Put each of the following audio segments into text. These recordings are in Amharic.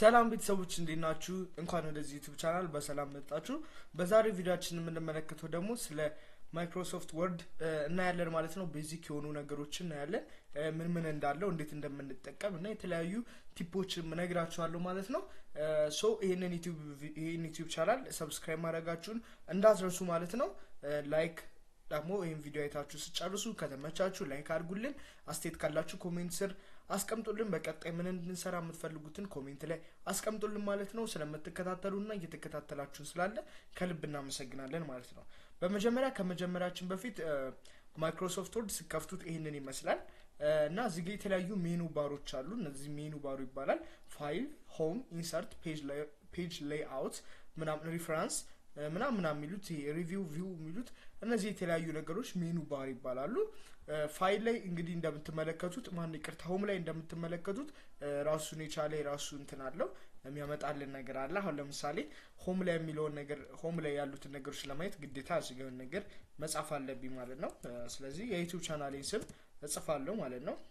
ሰላም ቤተሰቦች እንዴት ናችሁ? እንኳን ወደዚህ ዩቱብ ቻናል በሰላም መጣችሁ። በዛሬው ቪዲዮችን የምንመለከተው ደግሞ ስለ ማይክሮሶፍት ወርድ እናያለን ማለት ነው። ቤዚክ የሆኑ ነገሮችን እናያለን፣ ምን ምን እንዳለው፣ እንዴት እንደምንጠቀም እና የተለያዩ ቲፖችን እነግራችኋለሁ ማለት ነው። ሶ ይህንን ዩቲዩብ ቻናል ሰብስክራይብ ማድረጋችሁን እንዳትረሱ ማለት ነው። ላይክ ደግሞ ይህን ቪዲዮ አይታችሁ ስጨርሱ ከተመቻችሁ ላይክ አድርጉልን። አስተያየት ካላችሁ ኮሜንት ስር አስቀምጡልን። በቀጣይ ምን እንድንሰራ የምትፈልጉትን ኮሜንት ላይ አስቀምጡልን ማለት ነው። ስለምትከታተሉና እየተከታተላችሁን ስላለ ከልብ እናመሰግናለን ማለት ነው። በመጀመሪያ ከመጀመሪያችን በፊት ማይክሮሶፍት ወርድ ስከፍቱት ይህንን ይመስላል እና እዚህ ጋ የተለያዩ ሜኑ ባሮች አሉ። እነዚህ ሜኑ ባሩ ይባላል። ፋይል፣ ሆም፣ ኢንሰርት፣ ፔጅ ሌይአውት ምናምን ሪፈራንስ ምናምን ምናምን የሚሉት ሪቪው ቪው የሚሉት እነዚህ የተለያዩ ነገሮች ሜኑ ባር ይባላሉ። ፋይል ላይ እንግዲህ እንደምትመለከቱት ማን ይቅርታ፣ ሆም ላይ እንደምትመለከቱት ራሱን የቻለ የራሱ እንትን አለው የሚያመጣልን ነገር አለ። አሁን ለምሳሌ ሆም ላይ የሚለውን ነገር ሆም ላይ ያሉትን ነገሮች ለማየት ግዴታ እዚጋውን ነገር መጻፍ አለብኝ ማለት ነው። ስለዚህ የዩቲዩብ ቻናሌን ስም እጽፋለሁ ማለት ነው።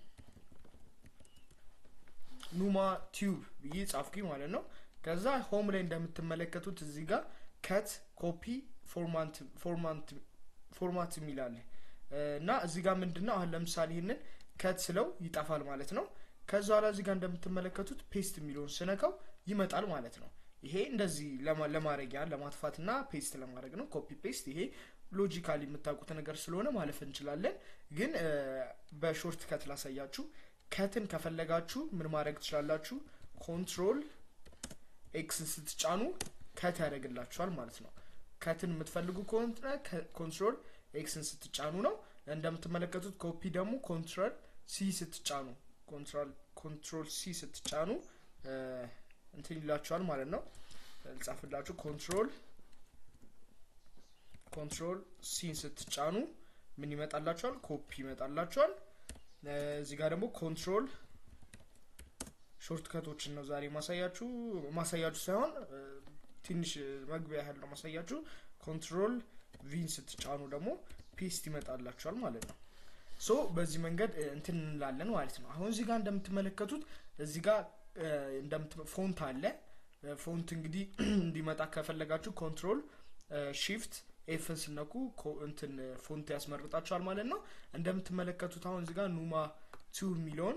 ኑማ ቲዩብ ብዬ ጻፍኩኝ ማለት ነው። ከዛ ሆም ላይ እንደምትመለከቱት እዚህ ጋር ከት ኮፒ ፎርማት የሚል አለ እና እዚህ ጋር ምንድን ነው አሁን ለምሳሌ ይህንን ከት ስለው ይጠፋል ማለት ነው። ከዛ ኋላ እዚህ ጋር እንደምትመለከቱት ፔስት የሚለውን ስነካው ይመጣል ማለት ነው። ይሄ እንደዚህ ለማድረጊያ ለማጥፋትና ፔስት ለማድረግ ነው። ኮፒ ፔስት ይሄ ሎጂካሊ የምታውቁት ነገር ስለሆነ ማለፍ እንችላለን። ግን በሾርት ከት ላሳያችሁ። ከትን ከፈለጋችሁ ምን ማድረግ ትችላላችሁ? ኮንትሮል ኤክስን ስትጫኑ ከት ያደርግላችኋል ማለት ነው። ከትን የምትፈልጉ ከሆነ ኮንትሮል ኤክስን ስትጫኑ ነው። እንደምትመለከቱት ኮፒ ደግሞ ኮንትሮል ሲ ስትጫኑ ኮንትሮል ሲ ስትጫኑ እንትን ይላችኋል ማለት ነው። ልጻፍላችሁ። ኮንትሮል ኮንትሮል ሲን ስትጫኑ ምን ይመጣላችኋል? ኮፒ ይመጣላችኋል። እዚህ ጋር ደግሞ ኮንትሮል ሾርት ከቶችን ነው ዛሬ ማሳያችሁ ማሳያችሁ ሳይሆን ትንሽ መግቢያ ያህል ነው ማሳያችሁ። ኮንትሮል ቪን ስትጫኑ ደግሞ ፔስት ይመጣላችኋል ማለት ነው። ሶ በዚህ መንገድ እንትን እንላለን ማለት ነው። አሁን እዚህ ጋር እንደምትመለከቱት እዚህ ጋር ፎንት አለ። ፎንት እንግዲህ እንዲመጣ ከፈለጋችሁ ኮንትሮል ሺፍት ኤፍን ስነኩ እንትን ፎንት ያስመርጣችኋል ማለት ነው። እንደምትመለከቱት አሁን እዚህ ጋር ኑማ ቲዩብ የሚለውን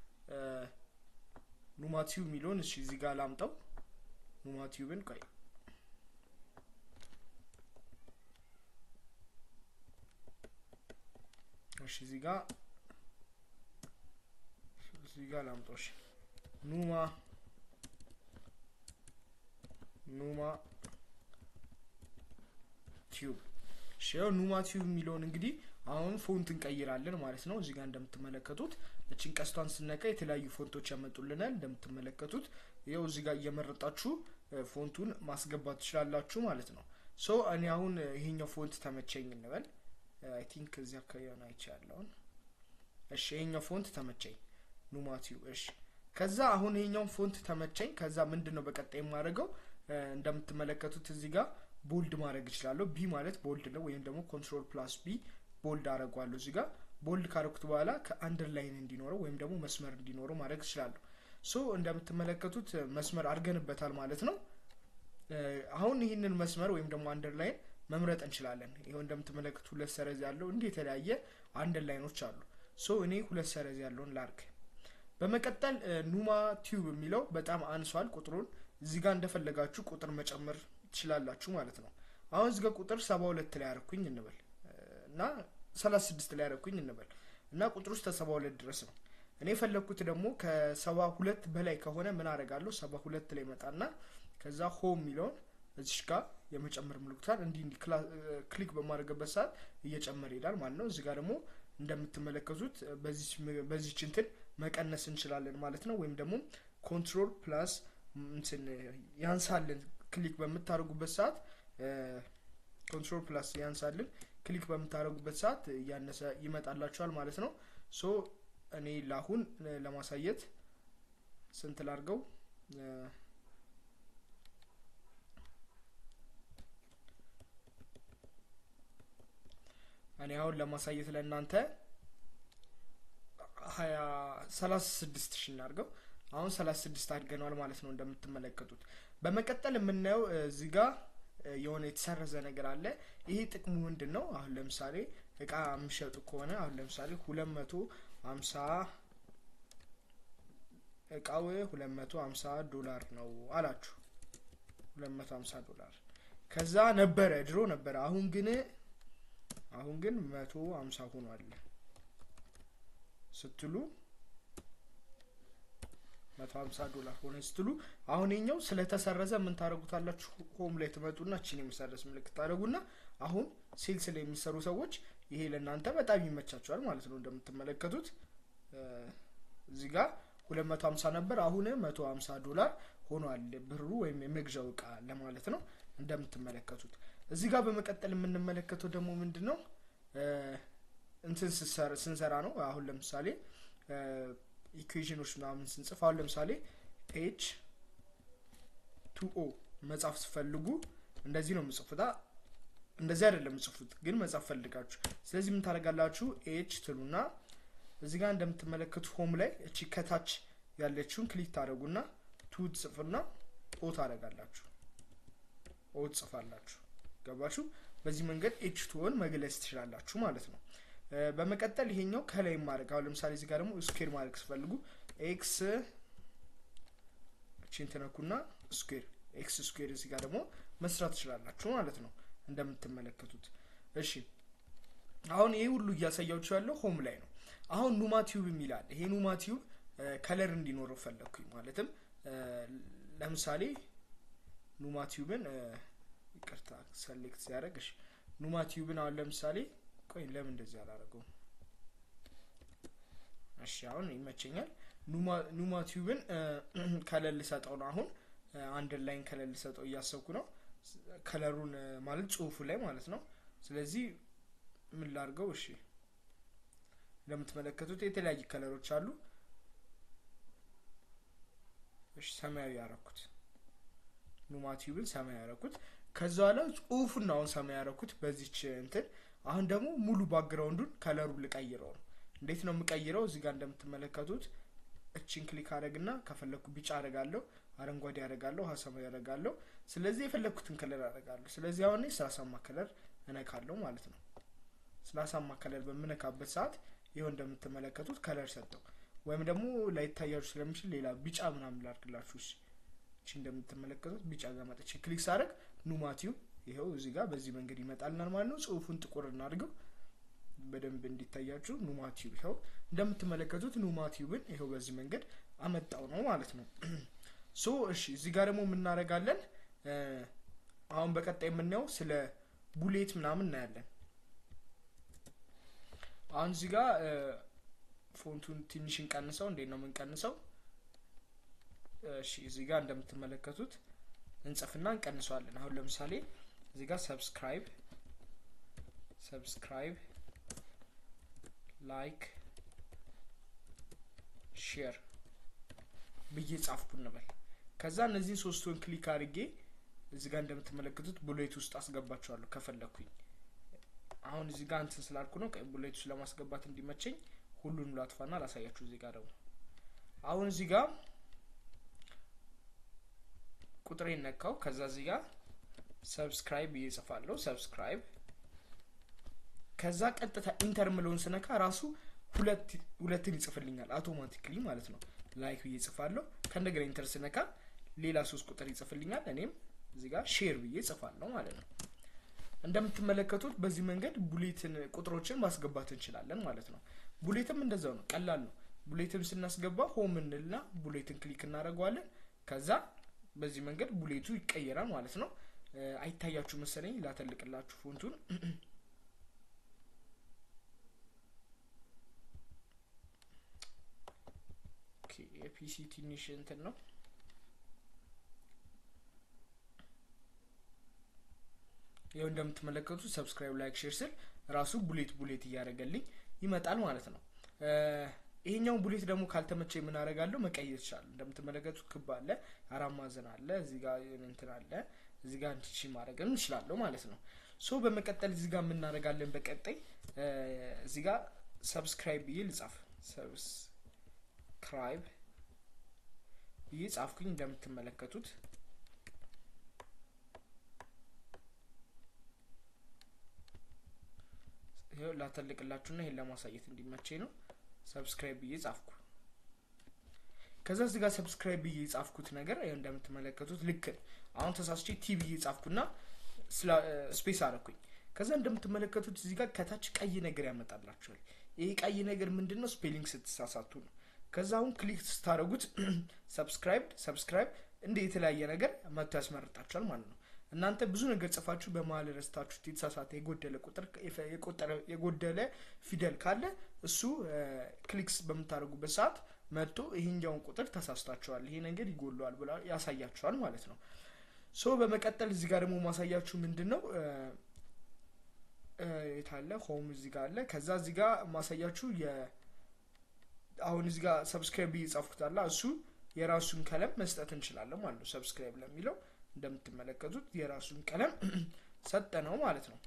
ኑማ ቲዩብ የሚለውን እሺ እዚህ ጋር ላምጠው ኑማ ቲዩብን ቆይ እሺ እዚህ ጋር እዚህ ጋር ላምጠው እሺ ኑማ ኑማ ቲዩብ እሺ ያው ኑማ ቲዩብ የሚለውን እንግዲህ አሁን ፎንት እንቀይራለን ማለት ነው። እዚህ ጋር እንደምትመለከቱት እችን ቀስቷን ስነካ የተለያዩ ፎንቶች ያመጡልናል። እንደምትመለከቱት ይኸው እዚህ ጋር እየመረጣችሁ ፎንቱን ማስገባት ትችላላችሁ ማለት ነው። ሶ እኔ አሁን ይሄኛው ፎንት ተመቸኝ እንበል። አይ ቲንክ እዚህ አካባቢ ሆነ አይቼ ያለውን። እሺ ይሄኛው ፎንት ተመቸኝ ኑማቲው። እሺ ከዛ አሁን ይሄኛውን ፎንት ተመቸኝ። ከዛ ምንድን ነው በቀጣይ የማደርገው እንደምትመለከቱት እዚህ ጋር ቦልድ ማድረግ እችላለሁ። ቢ ማለት ቦልድ ነው፣ ወይም ደግሞ ኮንትሮል ፕላስ ቢ ቦልድ አደርገዋለሁ። እዚህ ጋር ቦልድ ካረኩት በኋላ ከአንደርላይን እንዲኖረው ወይም ደግሞ መስመር እንዲኖረው ማድረግ እችላለሁ። ሶ እንደምትመለከቱት መስመር አድርገንበታል ማለት ነው። አሁን ይህንን መስመር ወይም ደግሞ አንደርላይን መምረጥ እንችላለን። ይኸው እንደምትመለከቱ ሁለት ሰረዝ ያለው እንዲህ የተለያየ አንደርላይኖች አሉ። ሶ እኔ ሁለት ሰረዝ ያለውን ላርግ። በመቀጠል ኑማ ቲዩብ የሚለው በጣም አንሷል ቁጥሩን። እዚህ ጋር እንደፈለጋችሁ ቁጥር መጨመር ትችላላችሁ ማለት ነው። አሁን እዚህ ጋር ቁጥር ሰባ ሁለት ላይ ያረኩኝ እንበል እና ሰላሳ ስድስት ላይ ያረኩኝ እንበል እና ቁጥር ውስጥ ከሰባ ሁለት ድረስ ነው። እኔ የፈለግኩት ደግሞ ከሰባ ሁለት በላይ ከሆነ ምን አደርጋለሁ? ሰባ ሁለት ላይ መጣና ከዛ ሆም የሚለውን እዚሽ ጋር የመጨመር ምልክቷን እንዲህ እንዲህ ክሊክ በማድረግበት ሰዓት እየጨመረ ይሄዳል ማለት ነው። እዚህ ጋር ደግሞ እንደምትመለከቱት በዚች እንትን መቀነስ እንችላለን ማለት ነው። ወይም ደግሞ ኮንትሮል ፕላስ እንትን ያንሳልን ክሊክ በምታደርጉበት ሰዓት ኮንትሮል ፕላስ ያንሳልን ክሊክ በምታደርጉበት ሰዓት እያነሰ ይመጣላችኋል ማለት ነው። ሶ እኔ ለአሁን ለማሳየት ስንት ላድርገው? እኔ አሁን ለማሳየት ለእናንተ ሀያ ሰላሳ ስድስት ሺ እናድርገው አሁን ሰላሳ ስድስት አድገነዋል ማለት ነው እንደምትመለከቱት። በመቀጠል የምናየው እዚህ ጋር የሆነ የተሰረዘ ነገር አለ። ይሄ ጥቅሙ ምንድን ነው? አሁን ለምሳሌ እቃ የሚሸጡ ከሆነ አሁን ለምሳሌ ሁለት መቶ ሀምሳ እቃው ሁለት መቶ ሀምሳ ዶላር ነው አላችሁ። ሁለት መቶ ሀምሳ ዶላር ከዛ ነበረ ድሮ ነበረ። አሁን ግን አሁን ግን መቶ ሀምሳ ሆኗል ስትሉ መቶ ሀምሳ ዶላር ሆነ ስትሉ አሁን የኛው ስለተሰረዘ ምን ታደረጉታላችሁ? ሆም ላይ ትመጡና እችን የመሰረዝ ምልክት ታደረጉና አሁን ሴልስ ላይ የሚሰሩ ሰዎች ይሄ ለእናንተ በጣም ይመቻቸዋል ማለት ነው። እንደምትመለከቱት እዚህ ጋር ሁለት መቶ ሀምሳ ነበር አሁን መቶ ሀምሳ ዶላር ሆኗል ብሩ ወይም የመግዣው እቃ ለማለት ነው። እንደምትመለከቱት እዚህ ጋር በመቀጠል የምንመለከተው ደግሞ ምንድን ነው እንትን ስንሰራ ነው። አሁን ለምሳሌ ኢኩዌዥኖች ምናምን ስንጽፍ አሁን ለምሳሌ ኤች ቱ ኦ መጻፍ ስፈልጉ እንደዚህ ነው የምጽፉታ። እንደዚህ አይደለም የምጽፉት ግን መጻፍ ፈልጋችሁ። ስለዚህ ምን ታደርጋላችሁ? ኤች ትሉና እዚህ ጋር እንደምትመለከቱ ሆም ላይ እቺ ከታች ያለችውን ክሊክ ታደረጉና ቱ ትጽፍና ኦ ታደረጋላችሁ። ኦ ትጽፋላችሁ። ገባችሁ? በዚህ መንገድ ኤች ቱን መግለጽ ትችላላችሁ ማለት ነው። በመቀጠል ይሄኛው ከላይ ማድረግ አሁን ለምሳሌ እዚህ ጋር ደግሞ ስኩዌር ማድረግ ስፈልጉ ኤክስ እቺን ትነኩና ስኩዌር ኤክስ ስኩዌር እዚህ ጋር ደግሞ መስራት ትችላላችሁ ማለት ነው እንደምትመለከቱት። እሺ አሁን ይሄ ሁሉ እያሳያችሁ ያለው ሆም ላይ ነው። አሁን ኑማ ቲዩብ የሚላል ይሄ ኑማ ቲዩብ ከለር እንዲኖረው ፈለግኩኝ። ማለትም ለምሳሌ ኑማ ቲዩብን ይቅርታ ሰሌክት ሲያደርግ እሺ ኑማ ቲዩብን አሁን ለምሳሌ ቆይ ለምን እንደዚህ አላደረገውም? እሺ አሁን ይመቸኛል። ኑማ ቲዩብን ከለር ልሰጠው ነው። አሁን አንድ ላይን ከለር ልሰጠው እያሰብኩ ነው። ከለሩን ማለት ጽሁፉ ላይ ማለት ነው። ስለዚህ ምን ላድርገው? እሺ እንደምትመለከቱት የተለያዩ ከለሮች አሉ። እሺ ሰማያዊ ያረኩት ኑማ ቲዩብን ሰማያዊ ያረኩት። ከዛ በኋላ ጽሁፉን አሁን ሰማያዊ ያረኩት በዚች እንትን አሁን ደግሞ ሙሉ ባክግራውንዱን ከለሩ ልቀይረው ነው። እንዴት ነው የምቀይረው? እዚህ ጋር እንደምትመለከቱት እችን ክሊክ አደረግና ከፈለግኩ ቢጫ አደርጋለሁ፣ አረንጓዴ አደርጋለሁ፣ ሀሳባዊ አደርጋለሁ። ስለዚህ የፈለግኩትን ከለር አደርጋለሁ። ስለዚህ አሁን ስላሳማ ከለር እነካለሁ ማለት ነው። ስላሳማ ከለር በምነካበት ሰዓት ይኸው እንደምትመለከቱት ከለር ሰጠው። ወይም ደግሞ ላይታያችሁ ስለሚችል ሌላ ቢጫ ምናምን ላድርግላችሁ። እቺ እንደምትመለከቱት ቢጫ ጋር መጥቼ ክሊክ ሳደርግ ኑማቲው ይኸው እዚህ ጋር በዚህ መንገድ ይመጣልናል ማለት ነው። ጽሁፉን ጥቁር እናድርገው በደንብ እንዲታያችሁ። ኑማቲዩብ ይኸው እንደምትመለከቱት ኑማቲዩብን ይኸው በዚህ መንገድ አመጣው ነው ማለት ነው። ሶ እሺ፣ እዚህ ጋር ደግሞ የምናደርጋለን አሁን በቀጣይ የምናየው ስለ ቡሌት ምናምን እናያለን። አሁን እዚህ ጋር ፎንቱን ትንሽ እንቀንሰው። እንዴት ነው የምንቀንሰው? እሺ፣ እዚህ ጋር እንደምትመለከቱት እንጽፍና እንቀንሰዋለን። አሁን ለምሳሌ እዚህ ጋር ሰብስክራይብ ሰብስክራይብ ላይክ ሼር ብዬ ጻፍኩ እንበል። ከዛ እነዚህን ሶስቱን ክሊክ አድርጌ እዚህ ጋር እንደምትመለከቱት ቡሌት ውስጥ አስገባቸዋለሁ ከፈለግኩኝ። አሁን እዚህ ጋር እንትን ስላልኩ ነው ቡሌት ውስጥ ለማስገባት እንዲመቸኝ ሁሉንም ላጥፋና ላሳያችሁ። እዚህ ጋር ደግሞ አሁን እዚህ ጋር ቁጥሬ ነካው። ከዛ እዚህ ጋር ሰብስክራይብ ብዬ ጽፋለሁ። ሰብስክራይብ ከዛ ቀጥታ ኢንተር ምለውን ስነካ ራሱ ሁለት ሁለትን ይጽፍልኛል አውቶማቲክሊ ማለት ነው። ላይክ ብዬ ጽፋለሁ። ከእንደገና ኢንተር ስነካ ሌላ ሶስት ቁጥር ይጽፍልኛል። እኔም እዚህ ጋር ሼር ብዬ ጽፋለሁ ማለት ነው። እንደምትመለከቱት በዚህ መንገድ ቡሌትን ቁጥሮችን ማስገባት እንችላለን ማለት ነው። ቡሌትም እንደዛው ነው፣ ቀላል ነው። ቡሌትም ስናስገባ ሆም እንልና ቡሌትን ክሊክ እናደርገዋለን። ከዛ በዚህ መንገድ ቡሌቱ ይቀየራል ማለት ነው። አይታያችሁ መሰለኝ ላተልቅላችሁ ፎንቱን የፒሲ ትንሽ እንትን ነው። ይኸው እንደምትመለከቱት ሰብስክራይብ፣ ላይክ፣ ሼር ስል ራሱ ቡሌት ቡሌት እያደረገልኝ ይመጣል ማለት ነው። ይሄኛውን ቡሌት ደግሞ ካልተመቸ ምን አደርጋለሁ መቀየር ይችላል። እንደምትመለከቱት ክብ አለ፣ አራት ማዕዘን አለ፣ እዚህ ጋር እንትን አለ፣ እዚህ ጋር እንትቺ ማድረግ እንችላለሁ ማለት ነው። ሶ በመቀጠል እዚህ ጋር የምናደርጋለን በቀጣይ እዚህ ጋር ሰብስክራይብ ብዬ ልጻፍ ሰብስክራይብ ብዬ ጻፍኩኝ እንደምትመለከቱት ይኸው ላተልቅላችሁና ይሄን ለማሳየት እንዲመቸኝ ነው ሰብስክራይብ ብዬ ጻፍኩ ከዛ እዚህ ጋር ሰብስክራይብ ብዬ የጻፍኩት ነገር ይኸው እንደምትመለከቱት ልክ አሁን ተሳስቼ ቲ ብዬ ጻፍኩና ስፔስ አረኩኝ ከዛ እንደምትመለከቱት እዚህ ጋር ከታች ቀይ ነገር ያመጣላችኋል ይህ ቀይ ነገር ምንድን ነው ስፔሊንግ ስትሳሳቱ ነው ከዛ አሁን ክሊክ ስታደረጉት ሰብስክራይብ ሰብስክራይብ እንደ የተለያየ ነገር መጥቶ ያስመርጣችኋል ማለት ነው እናንተ ብዙ ነገር ጽፋችሁ በመሀል ረስታችሁት የተሳሳተ የጎደለ ቁጥር የጎደለ ፊደል ካለ እሱ ክሊክስ በምታደርጉበት ሰዓት መጥቶ ይሄኛውን ቁጥር ተሳስታችኋል ይሄ ነገር ይጎለዋል ብላ ያሳያችኋል ማለት ነው ሶ በመቀጠል እዚህ ጋር ደግሞ ማሳያችሁ ምንድን ነው የታለ ሆም እዚህ ጋር አለ ከዛ እዚህ ጋር ማሳያችሁ አሁን እዚህ ጋር ሰብስክራይብ እየጻፍኩት አለ እሱ የራሱን ቀለም መስጠት እንችላለን ማለት ነው ሰብስክራይብ ለሚለው እንደምትመለከቱት የራሱን ቀለም ሰጠ ነው ማለት ነው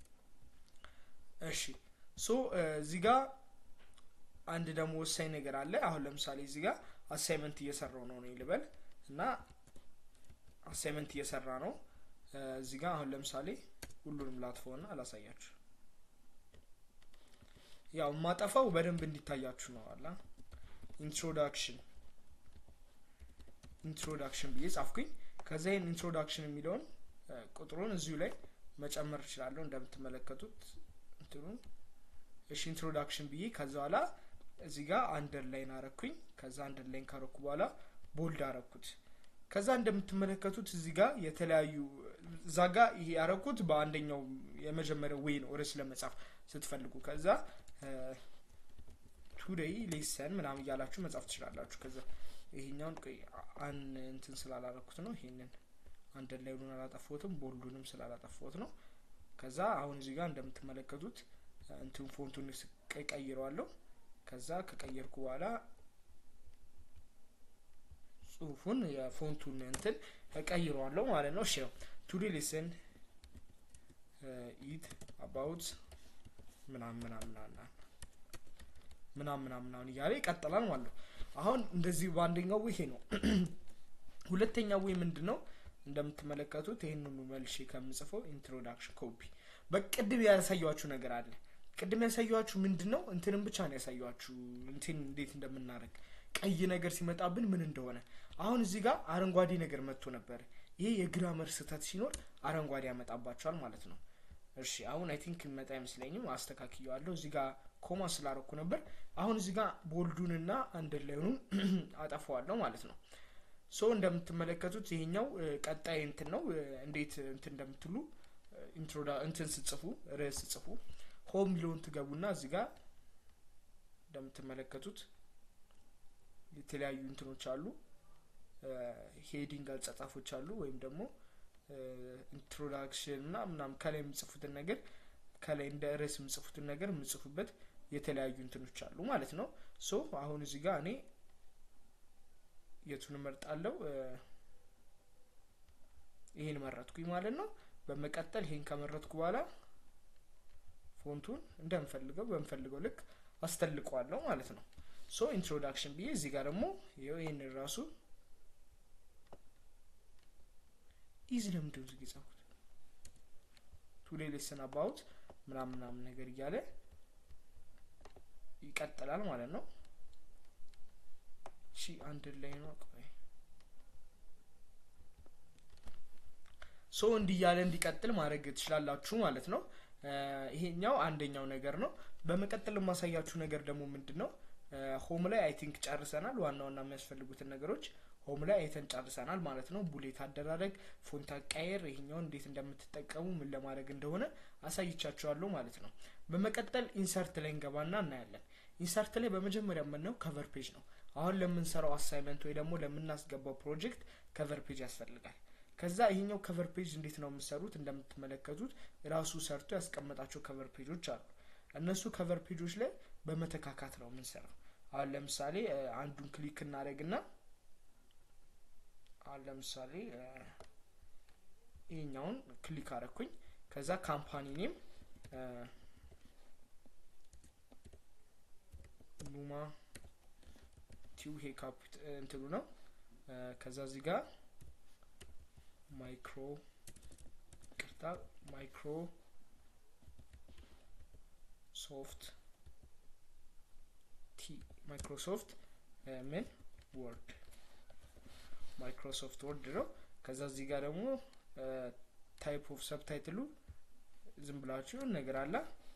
እሺ ሶ እዚህ ጋር አንድ ደግሞ ወሳኝ ነገር አለ አሁን ለምሳሌ እዚህ ጋር አሳይመንት እየሰራው ነው ነው ልበል እና አሳይመንት እየሰራ ነው እዚህ ጋር አሁን ለምሳሌ ሁሉንም ላጥፈውና አላሳያችሁ ያው የማጠፋው በደንብ እንዲታያችሁ ነው አላ ኢንትሮዳክሽን ኢንትሮዳክሽን ብዬ ጻፍኩኝ ከዛ ይህን ኢንትሮዳክሽን የሚለውን ቁጥሩን እዚሁ ላይ መጨመር እችላለሁ እንደምትመለከቱት እንትኑን እሺ ኢንትሮዳክሽን ብዬ ከዛ በኋላ እዚህ ጋር አንደርላይን አረኩኝ ከዛ አንደርላይን ካረኩ በኋላ ቦልድ አረኩት ከዛ እንደምትመለከቱት እዚህ ጋር የተለያዩ እዛ ጋ ይሄ ያረኩት በአንደኛው የመጀመሪያው ወይ ነው ርዕስ ለመጻፍ ስትፈልጉ ከዛ ቱዴይ ሌሰን ምናምን እያላችሁ መጻፍ ትችላላችሁ ከዛ ይሄኛውን አን እንትን ስላላረኩት ነው ይሄንን አንድ ላይኑን አላጠፋሁትም ቦልዱንም ስላላጠፋሁት ነው ከዛ አሁን እዚህ ጋር እንደምትመለከቱት እንትን ፎንቱን ቀይረዋለሁ ከዛ ከቀየርኩ በኋላ ጽሁፉን የፎንቱን እንትን እቀይረዋለሁ ማለት ነው እሺ ቱዴ ሊስን ኢት አባውት ምናምን ምናምን ምናምን ምናምን ምናምን እያለ ይቀጥላል ማለት ነው አሁን እንደዚህ በአንደኛው ይሄ ነው ሁለተኛው ወይ ምንድን ነው እንደምትመለከቱት ይህንኑ መልሼ ከምጽፈው ኢንትሮዳክሽን ኮፒ በቅድም ያሳያችሁ ነገር አለ ቅድም ያሳያችሁ ምንድን ነው እንትንም ብቻ ነው ያሳያችሁ እንትን እንዴት እንደምናደረግ ቀይ ነገር ሲመጣብን ምን እንደሆነ አሁን እዚህ ጋር አረንጓዴ ነገር መጥቶ ነበር ይሄ የግራመር ስህተት ሲኖር አረንጓዴ ያመጣባቸዋል ማለት ነው እሺ አሁን አይ ቲንክ መጣ አይመስለኝም አስተካክየዋለሁ እዚህ ጋር ኮማ ስላረኩ ነበር አሁን እዚህ ጋር ቦልዱንና አንደርላይኑን አጠፋዋለሁ ማለት ነው ሶ እንደምትመለከቱት ይሄኛው ቀጣይ እንትን ነው እንዴት እንትን እንደምትሉ ኢንትሮዳ እንትን ስጽፉ ርዕስ ስጽፉ ሆም ሚሊዮን ትገቡና እዚህ ጋር እንደምትመለከቱት የተለያዩ እንትኖች አሉ ሄዲንግ አጻጻፎች አሉ ወይም ደግሞ ኢንትሮዳክሽን እና ምናም ከላይ የምጽፉትን ነገር ከላይ እንደ ርዕስ የምጽፉትን ነገር የምጽፉበት የተለያዩ እንትኖች አሉ ማለት ነው ሶ አሁን እዚህ ጋር እኔ የቱን እመርጣለሁ ይሄን መረጥኩኝ ማለት ነው በመቀጠል ይሄን ከመረጥኩ በኋላ ፎንቱን እንደምፈልገው በምፈልገው ልክ አስተልቀዋለሁ ማለት ነው ሶ ኢንትሮዳክሽን ብዬ እዚህ ጋር ደግሞ ይኸው ይህንን ራሱ ኢዚ ለምንድን ዝግ የጻፉት ቱዴይ ሌሰን አባውት ምናምን ምናምን ነገር እያለ ይቀጥላል ማለት ነው ሺ አንድ ላይ ነው ቆይ ሶ እንዲህ እያለ እንዲቀጥል ማድረግ ትችላላችሁ ማለት ነው ይሄኛው አንደኛው ነገር ነው በመቀጠል የማሳያችሁ ነገር ደግሞ ምንድን ነው ሆም ላይ አይ ቲንክ ጨርሰናል ዋና ዋና የሚያስፈልጉትን ነገሮች ሆም ላይ አይተን ጨርሰናል ማለት ነው ቡሌት አደራረግ ፎንት አቃየር ይሄኛውን እንዴት እንደምትጠቀሙ ምን ለማድረግ እንደሆነ አሳይቻችኋለሁ ማለት ነው በመቀጠል ኢንሰርት ላይ እንገባና እናያለን ኢንሰርት ላይ በመጀመሪያ የምናየው ከቨር ፔጅ ነው አሁን ለምንሰራው አሳይመንት ወይ ደግሞ ለምናስገባው ፕሮጀክት ከቨር ፔጅ ያስፈልጋል ከዛ ይሄኛው ከቨር ፔጅ እንዴት ነው የምሰሩት እንደምትመለከቱት ራሱ ሰርቶ ያስቀመጣቸው ከቨር ፔጆች አሉ እነሱ ከቨር ፔጆች ላይ በመተካካት ነው የምንሰራው አሁን ለምሳሌ አንዱን ክሊክ እናደረግና አሁን ለምሳሌ ይሄኛውን ክሊክ አረኩኝ ከዛ ካምፓኒ ኔም ኑማ ቲው ሄ ካፒት እንትሉ ነው ከዛ እዚህ ጋር ማይክሮ ቅርታ ማይክሮ ሶፍት ቲ ማይክሮሶፍት ምን ወርድ ማይክሮሶፍት ወርድ ነው። ከዛ እዚህ ጋር ደግሞ ታይፕ ኦፍ ሰብታይትሉ ዝም ብላችሁ ነገር አለ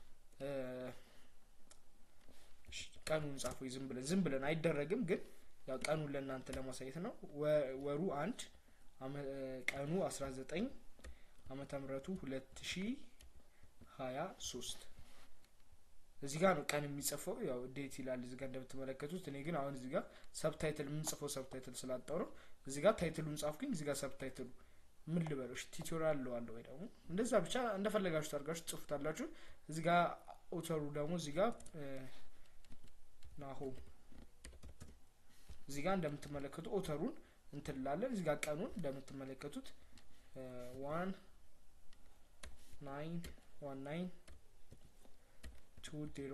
ቀኑን ጻፉ። ዝም ብለን ዝም ብለን አይደረግም፣ ግን ያው ቀኑን ለእናንተ ለማሳየት ነው። ወሩ አንድ ቀኑ አስራ ዘጠኝ አመተ ምህረቱ ሁለት ሺ ሀያ ሶስት እዚህ ጋር ነው ቀን የሚጽፈው። ያው ዴት ይላል እዚህ ጋር እንደምትመለከቱት። እኔ ግን አሁን እዚህ ጋር ሰብታይትል የምንጽፈው ሰብታይትል ስላጣው ነው። እዚህ ጋር ታይትሉን ጻፍኩኝ። እዚህ ጋር ሰብታይትሉ ምን ልበሎች ቲዩቶሪያል ለዋለ ወይ ደግሞ እንደዛ ብቻ እንደፈለጋችሁ ታርጋችሁ ጽፉታላችሁ። እዚህ ጋር ኦተሩ ደግሞ እዚህ ጋር ናሆም እዚህ ጋር እንደምትመለከቱ ኦተሩን እንትላለን። እዚህ ጋር ቀኑን እንደምትመለከቱት ዋን ናይን ዋን ናይን ቱ ዜሮ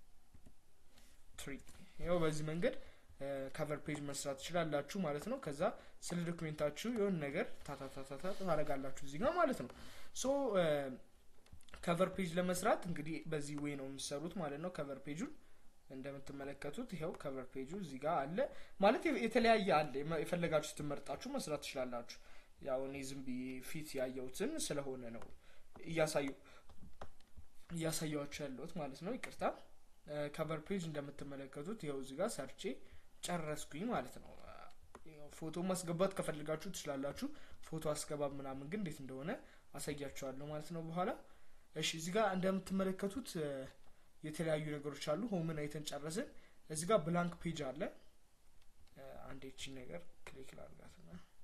ትሪ ይኸው በዚህ መንገድ ከቨር ፔጅ መስራት ትችላላችሁ ማለት ነው። ከዛ ስለ ዶክሜንታችሁ የሆነ ነገር ታታታታታ ታደርጋላችሁ እዚህ ጋር ማለት ነው። ሶ ከቨር ፔጅ ለመስራት እንግዲህ በዚህ ዌይ ነው የሚሰሩት ማለት ነው። ከቨር ፔጁን እንደምትመለከቱት ይኸው ከቨር ፔጁ እዚህ ጋር አለ ማለት የተለያየ አለ። የፈለጋችሁትን መርጣችሁ መስራት ትችላላችሁ። ያው እኔ ዝም ብዬ ፊት ያየሁትን ስለሆነ ነው እያሳየው እያሳያችሁ ያለሁት ማለት ነው። ይቅርታ ከቨር ፔጅ እንደምትመለከቱት ይኸው እዚህ ጋር ሰርቼ ጨረስኩኝ ማለት ነው። ፎቶ ማስገባት ከፈልጋችሁ ትችላላችሁ። ፎቶ አስገባብ ምናምን ግን እንዴት እንደሆነ አሳያችኋለሁ ማለት ነው በኋላ። እሺ እዚህ ጋር እንደምትመለከቱት የተለያዩ ነገሮች አሉ። ሆምን አይተን ጨረስን። እዚህ ጋር ብላንክ ፔጅ አለ። አንድ ቺ ነገር ክሊክ ላድርጋትና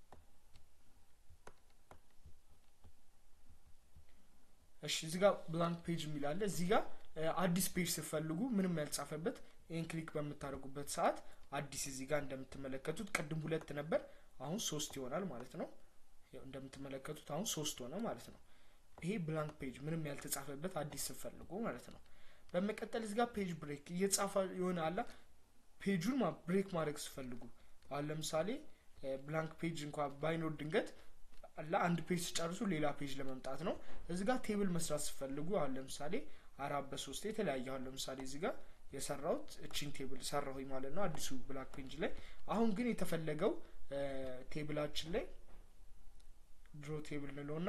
እሺ እዚህ ጋር ብላንክ ፔጅ የሚል አለ። እዚህ ጋር አዲስ ፔጅ ስትፈልጉ ምንም ያልጻፈበት ይህን ክሊክ በምታደርጉበት ሰዓት አዲስ እዚህ ጋር እንደምትመለከቱት ቅድም ሁለት ነበር፣ አሁን ሶስት ይሆናል ማለት ነው። እንደምትመለከቱት አሁን ሶስት ሆነ ማለት ነው። ይሄ ብላንክ ፔጅ ምንም ያልተጻፈበት አዲስ ስትፈልጉ ማለት ነው። በመቀጠል እዚህ ጋር ፔጅ ብሬክ እየጻፈ የሆነ አላ ፔጁን ብሬክ ማድረግ ስፈልጉ አሁን ለምሳሌ ብላንክ ፔጅ እንኳ ባይኖር ድንገት አላ አንድ ፔጅ ሲጨርሱ ሌላ ፔጅ ለመምጣት ነው። እዚህ ጋር ቴብል መስራት ስፈልጉ አሁን ለምሳሌ አራት በሶስት የተለያየ አሁን ለምሳሌ እዚህ ጋር የሰራሁት እቺን ቴብል ሰራሁኝ ማለት ነው አዲሱ ብላክ ፔጅ ላይ። አሁን ግን የተፈለገው ቴብላችን ላይ ድሮ ቴብል ንለውና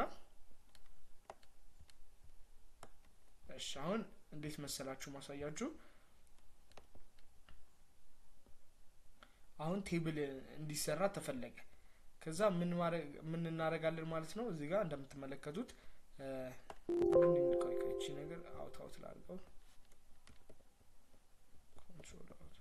እሺ አሁን እንዴት መሰላችሁ ማሳያችሁ። አሁን ቴብል እንዲሰራ ተፈለገ። ከዛ ምን ምን እናደርጋለን ማለት ነው። እዚህ ጋር እንደምትመለከቱት ቆይቆይቺ ነገር አውት አውት ላድርገው። ኮንትሮል አውት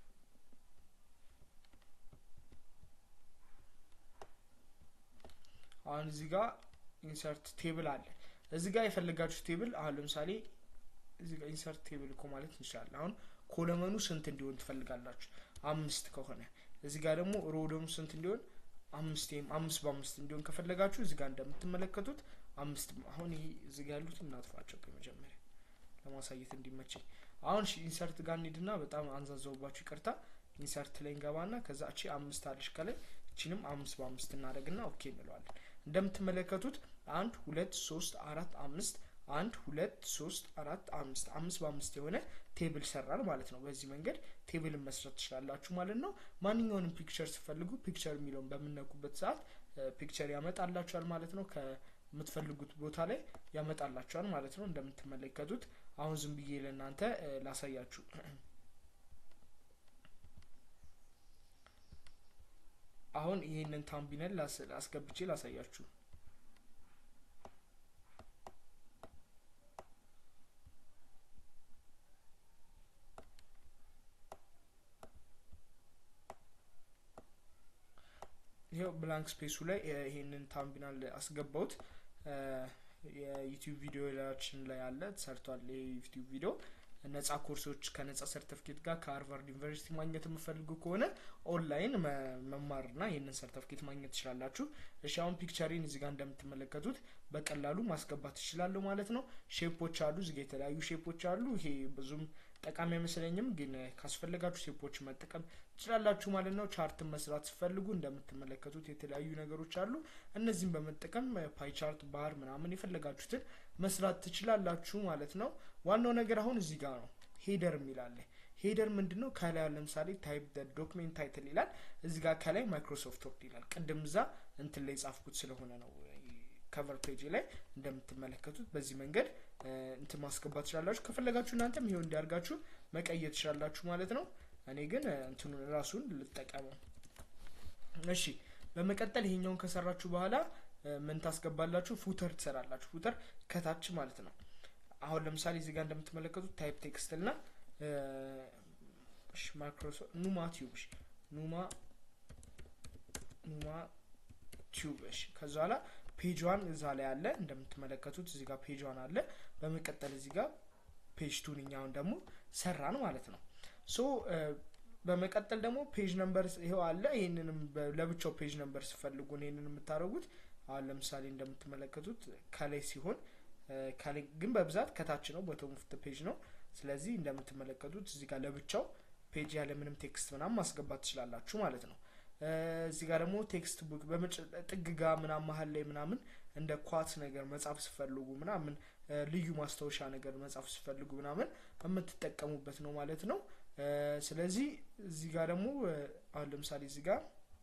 አሁን እዚህ ጋር ኢንሰርት ቴብል አለ። እዚህ ጋር የፈለጋችሁ ቴብል አሁን ለምሳሌ እዚህ ጋር ኢንሰርት ቴብል እኮ ማለት እንችላለን። አሁን ኮለመኑ ስንት እንዲሆን ትፈልጋላችሁ? አምስት ከሆነ እዚህ ጋር ደግሞ ሮ ደግሞ ስንት እንዲሆን አምስት ወይም አምስት በአምስት እንዲሆን ከፈለጋችሁ እዚህ ጋር እንደምትመለከቱት አምስት አሁን ይሄ እዚህ ጋር ያሉት እናጥፋቸው ከመጀመሪያ ለማሳየት እንዲመቸኝ። አሁን ኢንሰርት ጋር እንሂድና በጣም አንዛዘውባችሁ ይቅርታ። ኢንሰርት ላይ እንገባና ከዛ እቺ አምስት አለች ከላይ እቺንም አምስት በአምስት እናደርግና ኦኬ እንለዋለን። እንደምትመለከቱት አንድ ሁለት ሶስት አራት አምስት አንድ ሁለት ሶስት አራት አምስት አምስት በአምስት የሆነ ቴብል ሰራል ማለት ነው። በዚህ መንገድ ቴብልን መስራት ትችላላችሁ ማለት ነው። ማንኛውንም ፒክቸር ስፈልጉ ፒክቸር የሚለውን በምነኩበት ሰዓት ፒክቸር ያመጣላችኋል ማለት ነው። ከምትፈልጉት ቦታ ላይ ያመጣላችኋል ማለት ነው። እንደምትመለከቱት አሁን ዝም ብዬ ለእናንተ ላሳያችሁ። አሁን ይህንን ታምቢነል አስገብቼ ላሳያችሁ። ይኸው ብላንክ ስፔሱ ላይ ይሄንን ታምቢናል አስገባውት የዩቲዩብ ቪዲዮ ላችን ላይ አለ ተሰርቷል። የዩቲዩብ ቪዲዮ ነጻ ኮርሶች ከነጻ ሰርተፍኬት ጋር ከሃርቫርድ ዩኒቨርሲቲ ማግኘት የምፈልጉ ከሆነ ኦንላይን መማርና ይህንን ሰርተፍኬት ማግኘት ትችላላችሁ። እሺ አሁን ፒክቸሪን እዚህ ጋር እንደምትመለከቱት በቀላሉ ማስገባት ትችላለሁ ማለት ነው። ሼፖች አሉ፣ እዚጋ የተለያዩ ሼፖች አሉ። ይሄ ብዙም ጠቃሚ አይመስለኝም፣ ግን ካስፈለጋችሁ ሴፖች መጠቀም ትችላላችሁ ማለት ነው። ቻርትን መስራት ሲፈልጉ እንደምትመለከቱት የተለያዩ ነገሮች አሉ። እነዚህም በመጠቀም ፓይ ቻርት፣ ባር ምናምን የፈለጋችሁትን መስራት ትችላላችሁ ማለት ነው። ዋናው ነገር አሁን እዚህ ጋር ነው። ሄደር የሚላለ ሄደር ምንድን ነው? ከላይ ለምሳሌ ታይፕ ዶክሜንት ታይትል ይላል። እዚህ ጋር ከላይ ማይክሮሶፍት ወርድ ይላል። ቅድም እዛ እንትን ላይ ጻፍኩት ስለሆነ ነው ከቨር ፔጅ ላይ እንደምትመለከቱት በዚህ መንገድ እንትን ማስገባት ትችላላችሁ። ከፈለጋችሁ እናንተም ይሄው እንዲያርጋችሁ መቀየር ትችላላችሁ ማለት ነው። እኔ ግን እንትኑን ራሱን ልጠቀመው። እሺ፣ በመቀጠል ይሄኛውን ከሰራችሁ በኋላ ምን ታስገባላችሁ? ፉተር ትሰራላችሁ። ፉተር ከታች ማለት ነው። አሁን ለምሳሌ እዚህ ጋር እንደምትመለከቱት ታይፕ ቴክስት እና ማይክሮሶፍት ኑማ ቲዩብ ኑማ ኑማ ቲዩብ ከዛ በኋላ ፔጇን እዛ ላይ አለ እንደምትመለከቱት እዚህ ጋር ፔጇን አለ። በመቀጠል እዚህ ጋር ፔጅ ቱን እኛውን ደግሞ ሰራን ማለት ነው። ሶ በመቀጠል ደግሞ ፔጅ ነምበር ይኸው አለ። ይህንንም ለብቻው ፔጅ ነምበር ስፈልጉ ይህንን የምታደርጉት አሁን ለምሳሌ እንደምትመለከቱት ከላይ ሲሆን ከላይ ግን በብዛት ከታች ነው፣ ቦቶም ኦፍ ፔጅ ነው። ስለዚህ እንደምትመለከቱት እዚህ ጋር ለብቻው ፔጅ ያለ ምንም ቴክስት ምናምን ማስገባት ትችላላችሁ ማለት ነው። እዚህ ጋር ደግሞ ቴክስት ቡክ ጥግ ጋ ምናምን መሀል ላይ ምናምን እንደ ኳት ነገር መጻፍ ስፈልጉ ምናምን ልዩ ማስታወሻ ነገር መጻፍ ስፈልጉ ምናምን የምትጠቀሙበት ነው ማለት ነው። ስለዚህ እዚህ ጋር ደግሞ አሁን ለምሳሌ እዚህ ጋር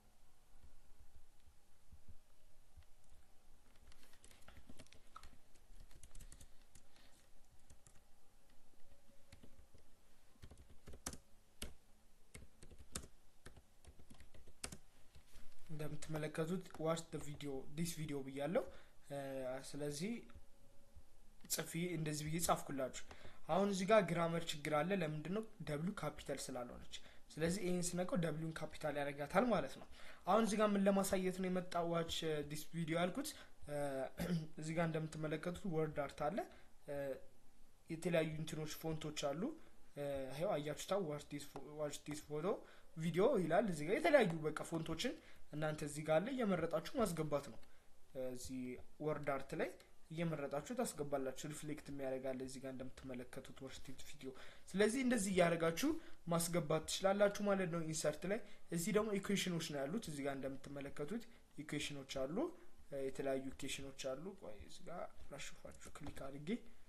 እንደምትመለከቱት ዋች ቪዲዮ ዲስ ቪዲዮ ብያለው። ስለዚህ ጽፊ እንደዚህ ብዬ ጻፍኩላችሁ። አሁን እዚህ ጋር ግራመር ችግር አለ። ለምንድን ነው ደብሉ ካፒታል ስላልሆነች። ስለዚህ ይህን ስነቀው ደብሉን ካፒታል ያደርጋታል ማለት ነው። አሁን እዚህ ጋር ምን ለማሳየት ነው የመጣ ዋች ዲስ ቪዲዮ ያልኩት። እዚህ ጋር እንደምትመለከቱት ወርድ አርት አለ። የተለያዩ እንትኖች ፎንቶች አሉ። ይኸው አያችሁታ ዋች ዲስ ፎቶ ቪዲዮ ይላል። እዚህ ጋር የተለያዩ በቃ ፎንቶችን እናንተ እዚህ ጋር አለ እየመረጣችሁ ማስገባት ነው። እዚህ ወርድ አርት ላይ እየመረጣችሁ ታስገባላችሁ። ሪፍሌክት የሚያደርጋለ እዚህ ጋር እንደምትመለከቱት ወርድ ቪዲዮ። ስለዚህ እንደዚህ እያደረጋችሁ ማስገባት ትችላላችሁ ማለት ነው። ኢንሰርት ላይ እዚህ ደግሞ ኢኩዌሽኖች ነው ያሉት። እዚህ ጋር እንደምትመለከቱት ኢኩዌሽኖች አሉ፣ የተለያዩ ኢኩዌሽኖች አሉ። ቆይ እዚህ ጋር ላሽፋችሁ ክሊክ አድርጌ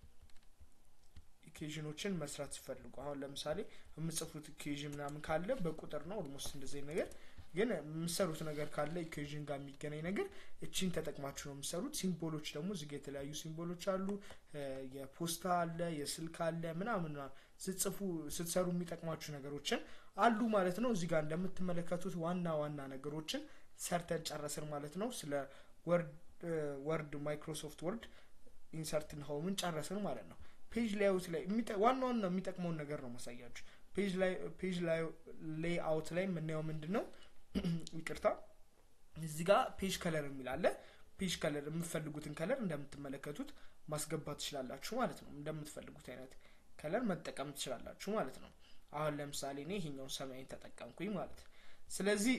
ኢኩዌዥኖችን መስራት ሲፈልጉ አሁን ለምሳሌ የምጽፉት ኢኩዌዥን ምናምን ካለ በቁጥር ነው ኦልሞስት እንደዚህ ነገር ግን የምሰሩት ነገር ካለ ኢኩዌዥን ጋር የሚገናኝ ነገር እቺን ተጠቅማችሁ ነው የምሰሩት። ሲምቦሎች ደግሞ እዚጋ የተለያዩ ሲምቦሎች አሉ። የፖስታ አለ፣ የስልክ አለ ምናምን ስትጽፉ ስትሰሩ የሚጠቅማችሁ ነገሮችን አሉ ማለት ነው። እዚጋ እንደምትመለከቱት ዋና ዋና ነገሮችን ሰርተን ጨረስን ማለት ነው። ስለ ወርድ ማይክሮሶፍት ወርድ ኢንሰርትን ሆምን ጨረስን ማለት ነው። ፔጅ ላይአውት ላይ ዋና ዋና የሚጠቅመውን ነገር ነው ማሳያችሁ። ፔጅ ሌይአውት ላይ የምናየው ምንድን ነው? ይቅርታ እዚህ ጋር ፔጅ ከለር የሚል አለ። ፔጅ ከለር የምትፈልጉትን ከለር እንደምትመለከቱት ማስገባት ትችላላችሁ ማለት ነው። እንደምትፈልጉት አይነት ከለር መጠቀም ትችላላችሁ ማለት ነው። አሁን ለምሳሌ እኔ ይሄኛውን ሰማይን ተጠቀምኩኝ ማለት ነው። ስለዚህ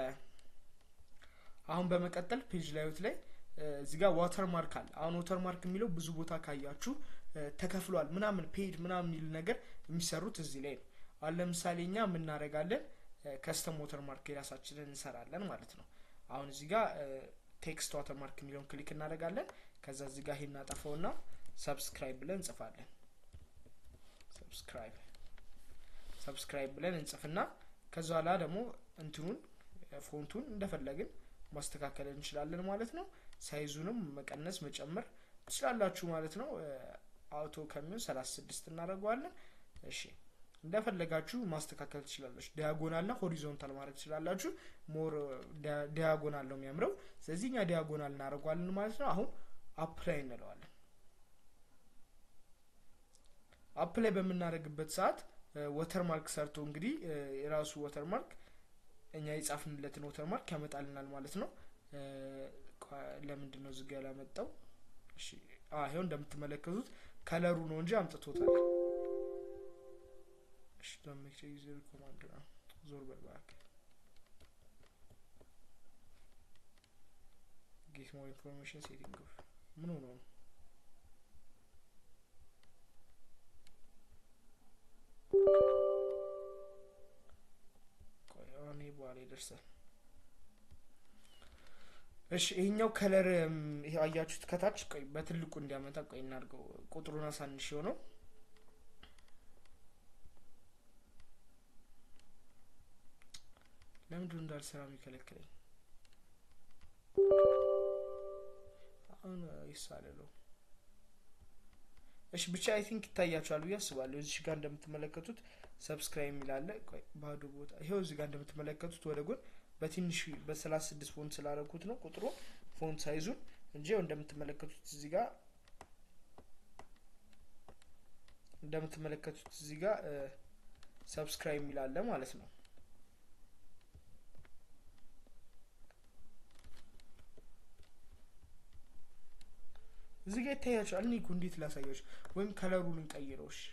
አሁን በመቀጠል ፔጅ ላይአውት ላይ እዚህ ጋር ዋተር ማርክ አለ። አሁን ዋተር ማርክ የሚለው ብዙ ቦታ ካያችሁ ተከፍሏል ምናምን ፔጅ ምናምን የሚል ነገር የሚሰሩት እዚህ ላይ ነው። አሁን ለምሳሌ እኛ የምናደርጋለን ከስተም ዋተር ማርክ የራሳችንን እንሰራለን ማለት ነው። አሁን እዚህ ጋር ቴክስት ዋተር ማርክ የሚለውን ክሊክ እናደርጋለን። ከዛ እዚህ ጋር ይሄን እናጠፈውና ሰብስክራይብ ብለን እንጽፋለን። ሰብስክራይብ ሰብስክራይብ ብለን እንጽፍና ከዛ ኋላ ደግሞ እንትኑን ፎንቱን እንደፈለግን ማስተካከል እንችላለን ማለት ነው። ሳይዙንም መቀነስ መጨመር ትችላላችሁ ማለት ነው። አውቶ ከሚሆን ሰላሳ ስድስት እናደርገዋለን። እሺ እንደፈለጋችሁ ማስተካከል ትችላላችሁ። ዲያጎናልና ሆሪዞንታል ማድረግ ትችላላችሁ። ሞር ዲያጎናል ነው የሚያምረው። ስለዚህ እኛ ዲያጎናል እናደርገዋለን ማለት ነው። አሁን አፕላይ እንለዋለን። አፕላይ በምናደርግበት ሰዓት ወተርማርክ ሰርቶ እንግዲህ የራሱ ወተርማርክ እኛ የጻፍንለትን ወተርማርክ ያመጣልናል ማለት ነው። ለምንድን ነው ዝጋ ያላመጣው? እሺ ይኸው እንደምትመለከቱት ከለሩ ነው እንጂ አምጥቶታል። እሺ ዶሜክ ዩዘር ኮማንድ ነው። ዞር በል እባክህ። ጌት ሞር ኢንፎርሜሽን ሴቲንግ ኦፍ ምን ሆኖ ነው? ያደርሳል። እሺ ይሄኛው ከለር ይሄ አያችሁት ከታች ቆይ በትልቁ እንዲያመጣ ቆይ እናድርገው። ቁጥሩን አሳንሽ የሆነው ለምንድን እንዳልሰራ የሚከለክለኝ? አሁን ይሳለለው። እሺ ብቻ አይ ቲንክ ይታያችኋል ብዬ አስባለሁ። እዚህ ጋር እንደምትመለከቱት ሰብስክራይብ የሚላለ ባዶ ቦታ ይሄው እዚህ ጋር እንደምትመለከቱት ወደ ጎን በትንሽ በሰላሳ ስድስት ፎንት ስላደረኩት ነው ቁጥሩ ፎንት ሳይዙን እንጂ እንደምትመለከቱት እዚህ ጋር እንደምትመለከቱት እዚህ ጋር ሰብስክራይብ የሚላለ ማለት ነው። እዚህ ጋር ይታያቸዋል። እኔ እኮ እንዴት ላሳያችሁ? ወይም ከለሩን እንቀይረው። እሺ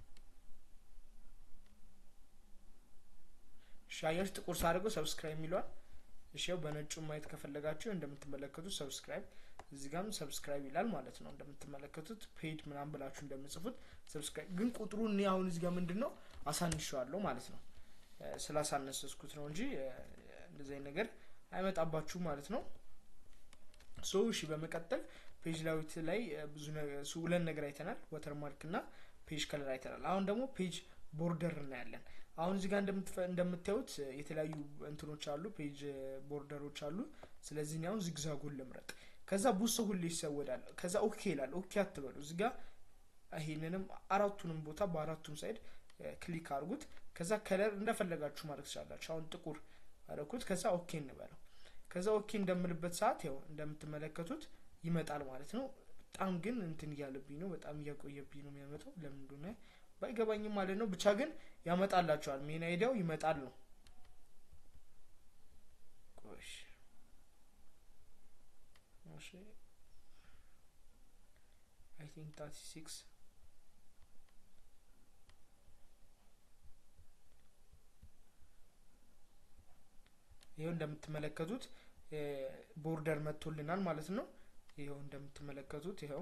እሺ፣ አያችሁ ጥቁር ሳደርገው ሰብስክራይብ የሚለዋል። እሺ፣ ያው በነጩ ማየት ከፈለጋችሁ እንደምትመለከቱት ሰብስክራይብ እዚህ ጋርም ሰብስክራይብ ይላል ማለት ነው። እንደምትመለከቱት ፔድ ምናምን ብላችሁ እንደምጽፉት ሰብስክራይብ ግን ቁጥሩ እኔ አሁን እዚህ ጋር ምንድን ነው አሳንሸዋለሁ ማለት ነው። ስላሳነሰስኩት ነው እንጂ እንደዚህ አይነት ነገር አይመጣባችሁ ማለት ነው። ሶ እሺ፣ በመቀጠል ፔጅ ላዊት ላይ ብዙ ሁለት ነገር አይተናል። ወተርማርክ እና ፔጅ ከለር አይተናል። አሁን ደግሞ ፔጅ ቦርደር እናያለን። አሁን እዚህ ጋር እንደምታዩት የተለያዩ እንትኖች አሉ፣ ፔጅ ቦርደሮች አሉ። ስለዚህ እኔ አሁን ዚግዛጉን ልምረጥ። ከዛ ብዙ ሰው ሁሌ ይሰወዳል። ከዛ ኦኬ ይላል። ኦኬ አትበሉ። እዚህ ጋር ይሄንንም አራቱንም ቦታ በአራቱም ሳይድ ክሊክ አድርጉት። ከዛ ከለር እንደፈለጋችሁ ማድረግ ትችላላችሁ። አሁን ጥቁር አደረኩት። ከዛ ኦኬ እንበለው። ከዛ ኦኬ እንደምልበት ሰዓት ያው እንደምትመለከቱት ይመጣል ማለት ነው። በጣም ግን እንትን እያለብኝ ነው። በጣም እያቆየብኝ ነው የሚያመጣው። ለምን እንደሆነ ባይገባኝም ማለት ነው። ብቻ ግን ያመጣላቸዋል። ሜን አይዲያው ይመጣል ነው። ቆሽ እሺ አይ ቲንክ ታቲ ሲክስ ይኸው እንደምትመለከቱት ቦርደር መጥቶልናል ማለት ነው። ይኸው እንደምትመለከቱት ይኸው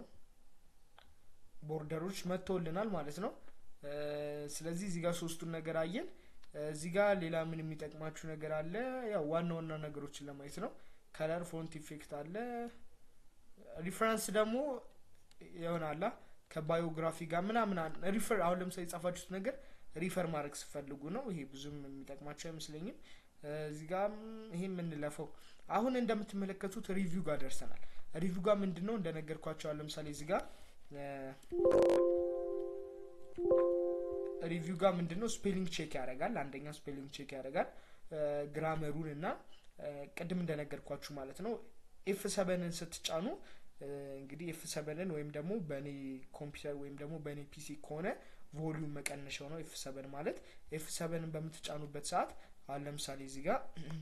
ቦርደሮች መጥቶልናል ማለት ነው። ስለዚህ እዚህ ጋር ሶስቱን ነገር አየን። እዚህ ጋር ሌላ ምን የሚጠቅማችሁ ነገር አለ? ያው ዋና ዋና ነገሮችን ለማየት ነው። ከለር ፎንት ኢፌክት አለ። ሪፈረንስ ደግሞ ይሆናላ ከባዮግራፊ ጋር ምናምን ሪፈር አሁን ለምሳሌ የጻፋችሁት ነገር ሪፈር ማድረግ ስፈልጉ ነው። ይሄ ብዙም የሚጠቅማቸው አይመስለኝም። እዚህ ጋር ይሄ የምንለፈው አሁን እንደምትመለከቱት ሪቪው ጋር ደርሰናል። ሪቪው ጋር ምንድን ነው እንደነገርኳቸው ለምሳሌ እዚህ ጋር ሪቪው ጋር ምንድን ነው ስፔሊንግ ቼክ ያደርጋል። አንደኛ ስፔሊንግ ቼክ ያደርጋል ግራመሩን እና ቅድም እንደነገርኳችሁ ማለት ነው ኤፍ ሰበንን ስትጫኑ እንግዲህ ኤፍ ሰበንን ወይም ደግሞ በእኔ ኮምፒውተር ወይም ደግሞ በእኔ ፒሲ ከሆነ ቮሊዩም መቀነሻው ነው ኤፍ ሰበን ማለት ኤፍ ሰበንን በምትጫኑበት ሰዓት አሁን ለምሳሌ እዚህ ጋር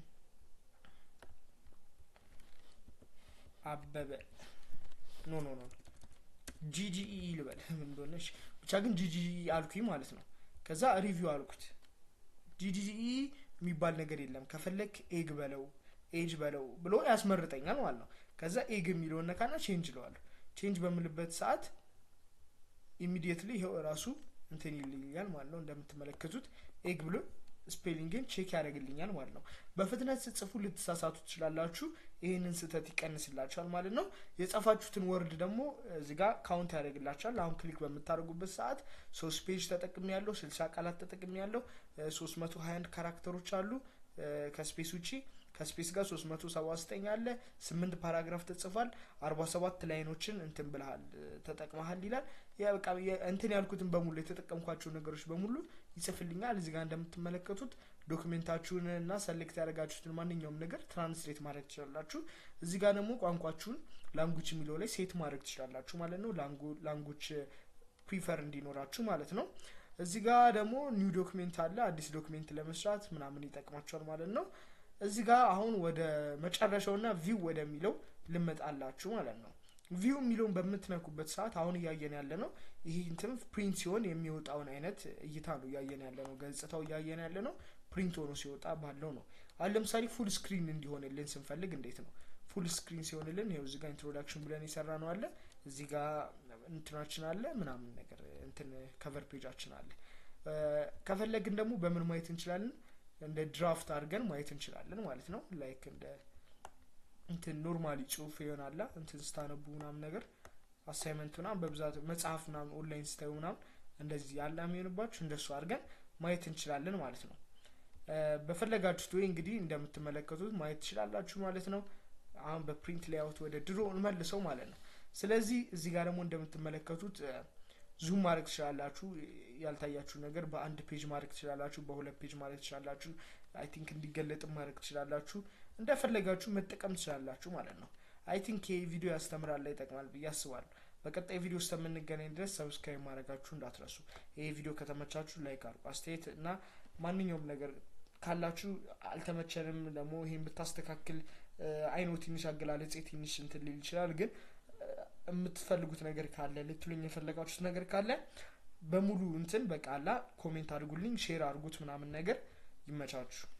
አበበ ኖ ኖ ኖ ጂጂኢ ልበል ምን እንደሆነች ብቻ ግን ጂጂኢ አልኩኝ ማለት ነው። ከዛ ሪቪው አልኩት። ጂጂኢ የሚባል ነገር የለም ከፈለግ ኤግ በለው ኤጅ በለው ብሎ ያስመርጠኛል ማለት ነው። ከዛ ኤግ የሚለውን ነካና ቼንጅ ለዋለሁ። ቼንጅ በምልበት ሰዓት ኢሚዲየትሊ ይኸው እራሱ እንትን ይልኛል ማለት ነው። እንደምትመለከቱት ኤግ ብሎ ስፔሊንግን ቼክ ያደርግልኛል ማለት ነው። በፍጥነት ስጽፉ ልትሳሳቱ ትችላላችሁ። ይህንን ስህተት ይቀንስላችኋል ማለት ነው። የጻፋችሁትን ወርድ ደግሞ እዚህ ጋር ካውንት ያደርግላችኋል። አሁን ክሊክ በምታደርጉበት ሰዓት ሶስት ፔጅ ተጠቅሚ ያለው ስልሳ ቃላት ተጠቅሚ ያለው ሶስት መቶ ሀያ አንድ ካራክተሮች አሉ ከስፔስ ውጪ ከስፔስ ጋር 379 አለ። ስምንት ፓራግራፍ ተጽፏል። 47 ላይኖችን እንትን ብልሃል ተጠቅመሃል ይላል። በቃ እንትን ያልኩትን በሙሉ የተጠቀምኳቸው ነገሮች በሙሉ ይጽፍልኛል። እዚህ ጋር እንደምትመለከቱት ዶክሜንታችሁን እና ሰሌክት ያደረጋችሁትን ማንኛውም ነገር ትራንስሌት ማድረግ ትችላላችሁ። እዚህ ጋር ደግሞ ቋንቋችሁን ላንጉጅ የሚለው ላይ ሴት ማድረግ ትችላላችሁ ማለት ነው። ላንጉጅ ፕሪፈር እንዲኖራችሁ ማለት ነው። እዚህ ጋር ደግሞ ኒው ዶክሜንት አለ። አዲስ ዶክሜንት ለመስራት ምናምን ይጠቅማቸዋል ማለት ነው። እዚህ ጋር አሁን ወደ መጨረሻውና ቪው ወደሚለው ልመጣላችሁ ማለት ነው። ቪው የሚለውን በምትነኩበት ሰዓት አሁን እያየን ያለ ነው። ይህ እንትን ፕሪንት ሲሆን የሚወጣውን አይነት እይታ ነው እያየን ያለ ነው። ገጽታው እያየን ያለ ነው። ፕሪንት ሆኖ ሲወጣ ባለው ነው። አሁን ለምሳሌ ፉል ስክሪን እንዲሆንልን ስንፈልግ እንዴት ነው ፉል ስክሪን ሲሆንልን? ይኸው እዚህ ጋር ኢንትሮዳክሽን ብለን የሰራ ነው አለ። እዚህ ጋር እንትናችን አለ ምናምን ነገር እንትን ከቨር ፔጃችን አለ። ከፈለግን ደግሞ በምን ማየት እንችላለን? እንደ ድራፍት አድርገን ማየት እንችላለን ማለት ነው። ላይክ እንደ እንትን ኖርማሊ ጽሁፍ ይሆናላ እንትን ስታነቡ ምናምን ነገር አሳይመንት ምናምን በብዛት መጽሐፍ ምናምን ኦንላይን ስታዩ ምናምን እንደዚህ ያለ የሚሆንባችሁ እንደሱ አድርገን ማየት እንችላለን ማለት ነው። በፈለጋችሁት ወይ እንግዲህ እንደምትመለከቱት ማየት ትችላላችሁ ማለት ነው። አሁን በፕሪንት ላይአውት ወደ ድሮ እንመልሰው ማለት ነው። ስለዚህ እዚህ ጋር ደግሞ እንደምትመለከቱት ዙም ማድረግ ትችላላችሁ። ያልታያችሁ ነገር በአንድ ፔጅ ማድረግ ትችላላችሁ፣ በሁለት ፔጅ ማድረግ ትችላላችሁ። አይ ቲንክ እንዲገለጥም ማድረግ ትችላላችሁ። እንደፈለጋችሁ መጠቀም ትችላላችሁ ማለት ነው። አይ ቲንክ ይህ ቪዲዮ ያስተምራል ላይ ይጠቅማል ብዬ አስባለሁ። በቀጣይ ቪዲዮ ውስጥ የምንገናኝ ድረስ ሰብስክራይብ ማድረጋችሁ እንዳትረሱ። ይህ ቪዲዮ ከተመቻችሁ ላይክ አድርጉ። አስተያየት እና ማንኛውም ነገር ካላችሁ አልተመቸንም ደግሞ ይሄን ብታስተካክል አይኖ ትንሽ አገላለጽ ትንሽ እንትን ሊል ይችላል ግን የምትፈልጉት ነገር ካለ ልትሉኝ የፈለጋችሁት ነገር ካለ በሙሉ እንትን በቃላ ኮሜንት አድርጉልኝ፣ ሼር አድርጉት ምናምን ነገር ይመቻችሁ።